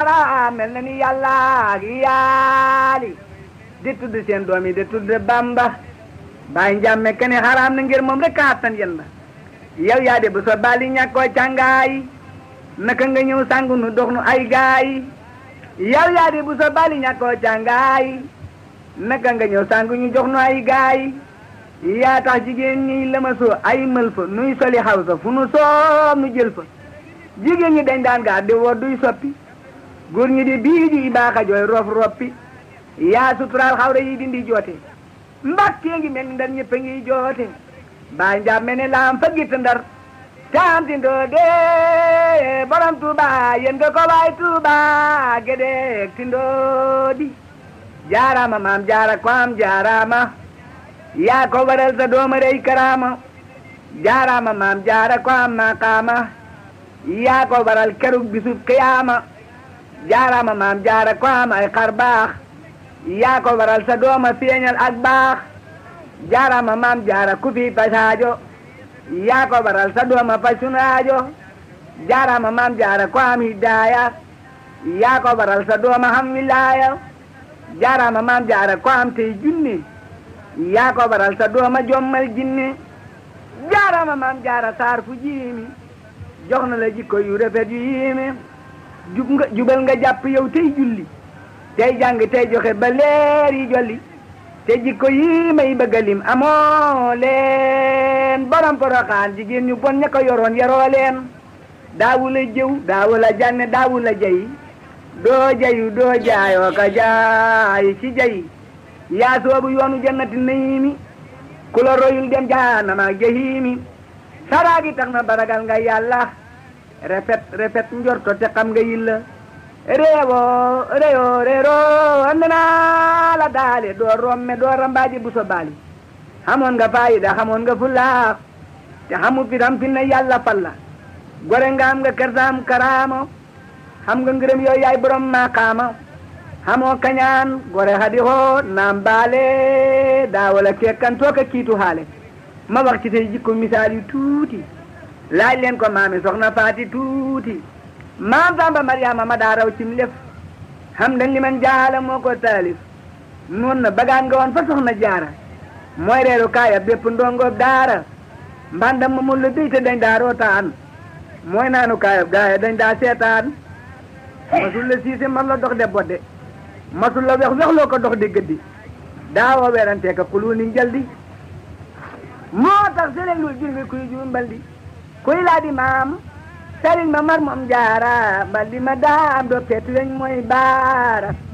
jaara mel na ni yàlla ak yaali di tudd seen doom yi di tudd bamba bàyyi njàmme kene xaraam na ngir moom rek kaattan yen ba yow yaa de bu so bali ñàkkoo càngaay naka nga ñëw sangu nu dox nu ay gaay yow yaa de bu so bali ñàkkoo càngaay naka nga ñëw sangu ñu jox nu ay gaay yaa tax jigéen ñi lama soo ay mël fa nuy soli xaw sa fu nu soob nu jël fa jigéen ñi dañ daan gaa di woo duy soppi góor ñi di bii ji baaxa jooy rof roppi yaa suturaal xawra yi dindi joote mbakkee ngi mel ni ndar ñëpp a ngi joote baa njaam mel ni laam fa gitt ndar taam ti ndoo de borom tuuba yen nga ko waay tuuba gedeek ti ndoo di jaaraama maam jaara ko am jaaraama yaa ko waral sa dooma rey karaama jaaraama maam jaara ko am maqaama yaa ko waral kerug bisub qiyaama jaaraama maam jaara ko am ay xar baax yaa ko waral sa dooma feeñal ak baax jaaraama maam jaara ku fi pasaajo yaa ko waral sa dooma fasunaajo jaaraama maam jaara ko am hidaaya yaa ko waral sa dooma ham wilaaya jaaraama maam jaara ko am tey junne yaa ko waral sa dooma jommal jinne jaaraama maam jaara saar fu jiimi jox na la jikko yu rafet yu yiime jub nga jubal nga jàpp yow tey julli tey jàng tey joxe ba leer yi jolli te jikko yi may bëgga lim amoo leen borom poroxaan jigéen ñu bon ña ko yoroon yaroo leen daawu la jëw daawu la jànne daawu la jay doo jayu doo jaayoo ka jaay ci jay yaa soobu yoonu jannati nayiimi ku la royul dem jaanama jahiimi saraagi tax na baragal nga yàlla rafet rafet njorto te xam nga yilla réewoo réyoo réeroo ande naa la daale doo romme doo rambaaji bu so baali xamoon nga faayida xamoon nga fulaax te xamu fi tam fi ne yàlla falla gore nga am nga kersaam karaamo xam nga ngërëm yooyu yaay borom maqaama xamoo kañaan gore hadi hoo naam baale daa wala kekkantoo ka kiitu haale ma wax ci say jikko misaal yu tuuti laaj leen ko maami soxna faati tuuti maam Samba Mariama ma daa raw cim lef xam dañ li man jaala moo ko taalif noon na bagaan nga woon fa soxna jaara mooy reeru kaaya bépp ndongoob daara mbandam ma mun la déy te dañ daa rootaan mooy naanu kaaya gaaya dañ daa seetaan masul la siise man la dox de bodde masul la wex wexloo ko dox di gëddi daawoo werantee ka kulu ni njaldi moo tax sëriñ lu jur ngi kuy juum mbaldi kuy laa di maam sëriñ ma mar moom jaara mbaldi ma daam do petu weñ mooy baara